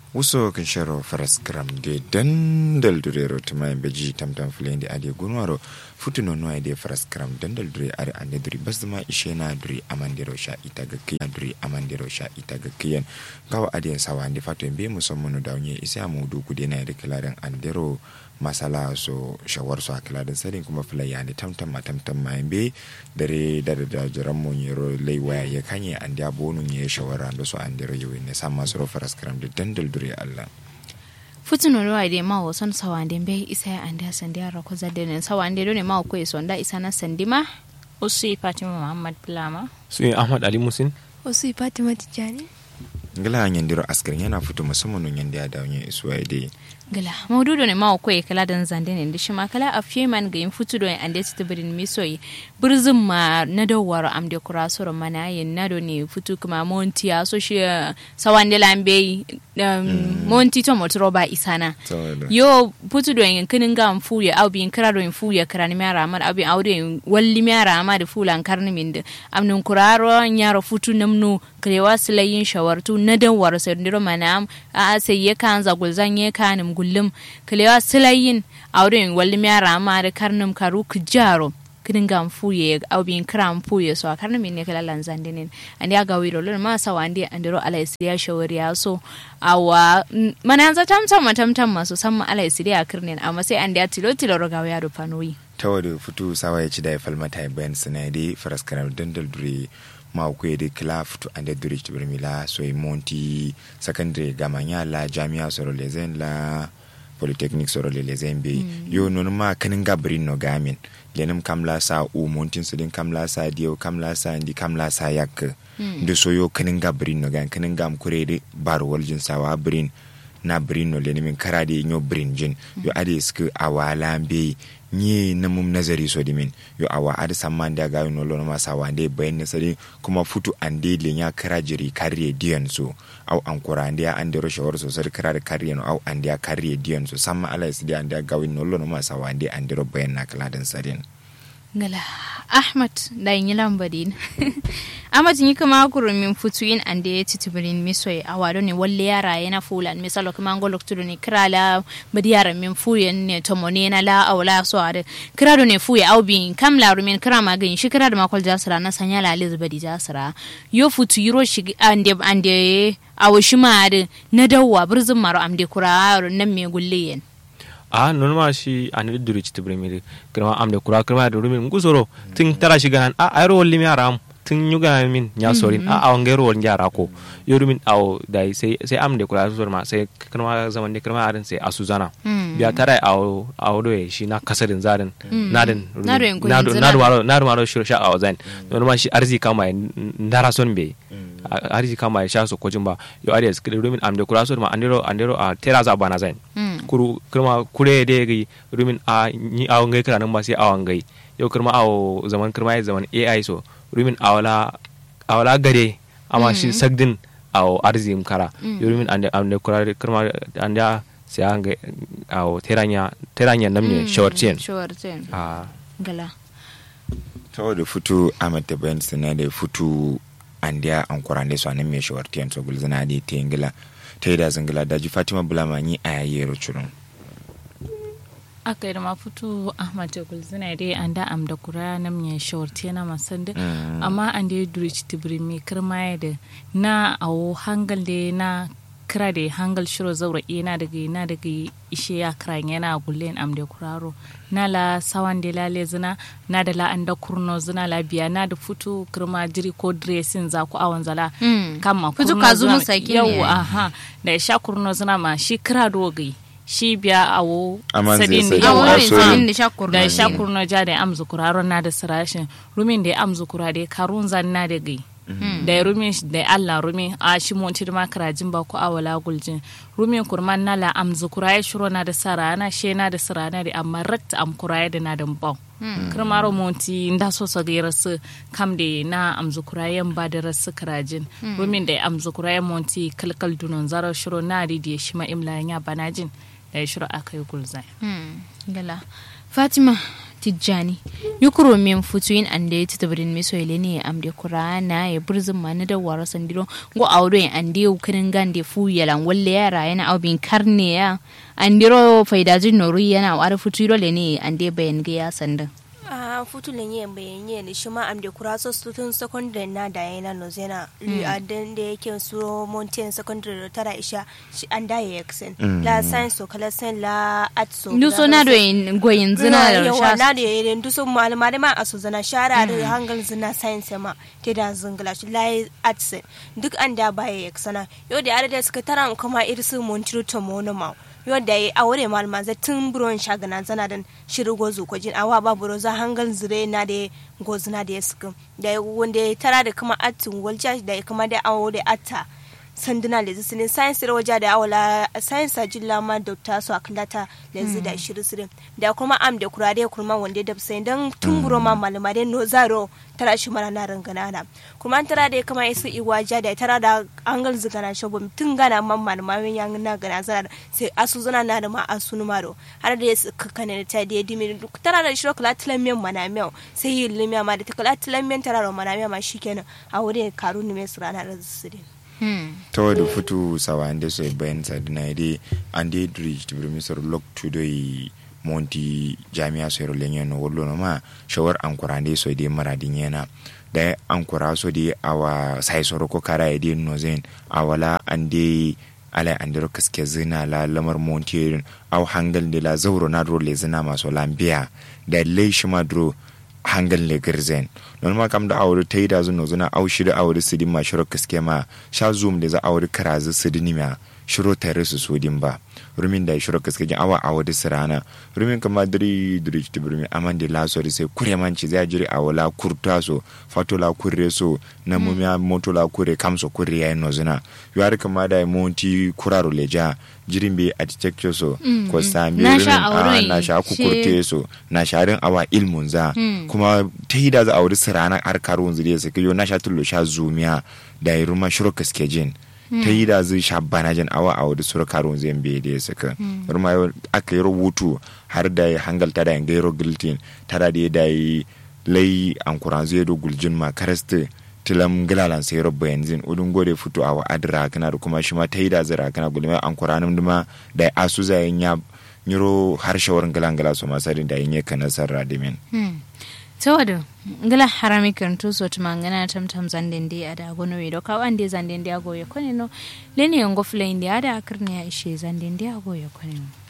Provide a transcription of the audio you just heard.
wuso kan sharo faras gram de dandal durero tuma en beji tamtam fulende ade gunwaro futuno no ade faras gram dandal dure are ande duri basma ishena duri amandero sha itaga kiyan duri amandero sha itaga kiyan gawa ade sawa ande fato en be musamman da onye isa mu du kude na da kilaran andero masala so shawar su a kilaran sadin kuma fulaya ne tamtam ma tamtam ma en be dare da da jaran mu yero lei waya ya kanye ande abonu ye shawara da so andero yewe ne sama so faras gram de dandal dure Allah futuno lo ide ma wo son sawande be isa ya anda sandi ara ko zadde ne sawande do ne ma ko so nda isa na sandima Usi Fatima Muhammad Bulama. su ahmad ali musin wasu fatima tijjani ngala nyandiro askar yana fito musamman nun yanda ya dawo yin isuwa dai gala maududo ne ma ko kala dan zande ne da shi ma kala a man ga yin futu do ande su tibirin misoyi burzin ma na dawar am de kurasoro mana yin na do ne futu kuma monti ya so shi sawande lambe monti to motoro ba isana yo putu do yin kinin ga fu ya au bin kira do yin fu ya kira ni mara amar abi aude yin walli mara amar fulan karni min da amnun kuraro nyaro futu namnu krewa silayin shawartu na dan war sai ndiro mana a sai ya kan za gulzan ya kanim gullum krewa silayin aude yin walli mara amar karnum karu kujaro kidin gam fuye au bin kram fuye so karna min ne kala lanzan dinin andi aga wiro lon ma sa wandi andiro ala isiya shawari ya so awa mana yanzu tam tam tam tam masu san ala isiya kirnin amma sai andi tilo tilo roga ya do panoyi tawada futu sawa ya ci da ya falmata ya bayan sinadi faras kanar dandal dure ma ku da kila futu ande dure ci birmila so yi monti secondary gamanya la jami'a soro lezen la polytechnic soro le lezen be yo non ma kanin gabrin no gamin lenim kamla sa u montin sidin kamla sa dio kamla sa ndi kamla sa yak ndi so yo kanin gabrin no gan kanin gam kurede bar waljin sawa brin na brin no lenim karade nyo brin jin yo ade sku awala be nye na mum nazari so dimin yo awa ada samman da ga no lona masa wande bayan na sari kuma futu ande le nya kara jiri kariye diyan so au an kura ande ya ande ro shawar so sari kara da kariye no au ande ya kariye diyan so samma ala isi ande ya gawin no lona masa wande ande ro bayan na kala dan sarin ngala ahmad da yin lambadin ahmad yi kama kuru min futu in ande ya titibirin misoy a wado ne walle yara yana fulan misalo kuma ngo loktudo ne krala badi yara min fuyen ne tomo ne na la awla so ade krado ne fuye au bin kam la rumin kra magin shi krado makol jasra na sanya la liz badi jasra yo futu yiro shi ande ande awo shi ma ade na dawwa burzin maro amde kura nan me gulliyen a non ma shi an da duri ci tibri mi kirma am da kura kirma da rumin gusoro tun tara shi ganan a ayro walli mi aram tun yu gana min nya sorin a awan gairo wal jara ko yo rumin aw dai sai sai am da kura sor ma sai kirma zaman da kirma arin sai asuzana biya tara aw aw do shi na kasarin zarin nadin nadu nadu maro nadu maro shi sha aw zan non ma shi arzi kama ndara son be arzi kama ya sha so kojin ba yo arias rumin am da kura sor ma andero andero a tera za bana zan kuru kirma kure de gi rumin a ni awo ngai kira nan ba sai awan ngai yau kirma awo zaman kirma ya zaman AI so rumin awala awala gare amma shi sagdin awo arzim kara yau rumin ande ande kura kirma ande sai an ga awo teranya teranya namne shawarcen shawarcen a gala to da futu amat da bayan sinade futu andiya an kurande so anan me shawartiyan so gulzana de tengila ta yi da zangila daji fatima bulamanyi a yayyero curun aka yi da mafutu ahmad jagul zina dai an da am da kura na mai shawarti na masan da amma an da ya duri ci tibiri mai kirma ya da na awo hangal da na kira da hangal shiro zaura na daga na daga ishe ya kira yana gullen am da kuraro na la sawan da lale zina na da la an da kurno zina la biya na da futu kirma jiri ko dressing za ku awon zala kama Futu kurno ka zunu zina- sakin yau ne. aha da ya sha kurno zina ma shi kira dogai shi biya awo Aman zai sadin da sai yawa yawa, awon sorry. sanin da shakur da sha kurno ja da amzu kuraro na da sirashin rumin da ya amzu kura da ya karun zan na da gai da ya rumin shi- da ya allah rumin a shi monti da makarajin ba ko awala guljin rumin kurman na la amzu kura ya shiro na da sara na she na da sira na da amma rakta am kura ya da na da bau kirmaro monti nda so so ga rasu kam da na amzu kura ya ba da rasu karajin rumin da ya amzu kura ya monti kalkal dunon zaro shiro na da ya shi ma imla ya banajin da ya shiro aka yi gulzai gala fatima tijjani yukuro min futuin ande titabirin miso ne amde kurana ya burzin ma na dawara sandiro go awdo ande ukinin gande fu yalan walle yara yana abin karne ya andiro faidajin noru yana war futuro le ne ande bayan ga ya sandan a futulin yin bayan ne shi ma amde kuraso student secondary na da yana no zena li adan da yake su mountain secondary da tara isha shi an da ya yaksen la science so kala sen la art so nduso na do goyin zina da yawa sha na da yayin nduso malama da ma aso zana shara da hangal zina science ma te da zingla shi la art sen duk an da ba ya yaksana yau da yare da suka tara kuma irsu montiro to monoma yadda ya aure malama za tun buron shagana zana dan shiru gozu ko jin awa ba buro za hangal zire na da gozuna da ya suka da wanda ya tara da kuma atin walja da ya kuma da awo da atta sanduna lezi sinin science da waje da awala science ajilla ma doctor su aklata lezi da shiru sirin da kuma am da kurare kurma wanda da sai dan tun buro ma malama da no zaro tara shi mana na rangana na kuma an tara da kuma isu iwaja da tara da angal zigana shobo tun gana man malama min yang na gana zana sai asu zana na da ma asu numaro har da su kakane ta da dimi tara da shiro kula tilamen mana meu sai yi limiya ma da ta kula tilamen tara da mana meu ma shikenan a wurin karu ne mai surana da sirin ta wadda futu sawa ande so bayan sadina ide ande dridge to bring sor lock to the monti jami'a so ro lenye no wollo no ma shawar ankura ande so ide maradin yana da ankura so di awa sai soro ko kara ide no zen awala ande ala andiro kaske zina la lamar monti aw hangal de la zauro na dro le zina maso lambiya da le shima dro hangal le girzen non ma kam da awri ta yi da zuno zuna au shida awri sidin ma shiro kaske ma sha zoom da za awri karazu sidin ma shiro tare su sodin ba rumin da shiro kaske jin awa awri sirana rumin kama diri diri ti burmi aman da la so sai kure manci zai jiri awala kurta so fato la kurre so na mumya moto la kure kamso kurre yayi no zuna yari kama da monti kuraro leja jirin be architecture so ko sami Na rumin sha a auren na sha shi- kukurte so na sharin awa ilmun za kuma ta yi da za a wuri sirana har karun zuriya su kiyo na sha tullo sha zumiya da yi ruma shiro kaske jin ta yi da zai sha banajen awa a wuri sura karun zai bai da ya saka ruma yau aka yi rubutu har da ya hangalta da yin gairo giltin tara da ya da yi lai an kuran zai do guljin ma karasta tilam gilalan sai robba yanzu udun gode fito a wa'adira kana da kuma shi ma ta yi da zira kana gulma an kuranin duma da ya asu zai ya nyiro harshawar gilan gila su masarin da yin yaka nasar radimin tawado ngala harami kantu so tumangana tam tam zandende ada gono we do kawande zandende ago ye koneno leni yongo fule indi ada akarne ya ishe zandende ago ye koneno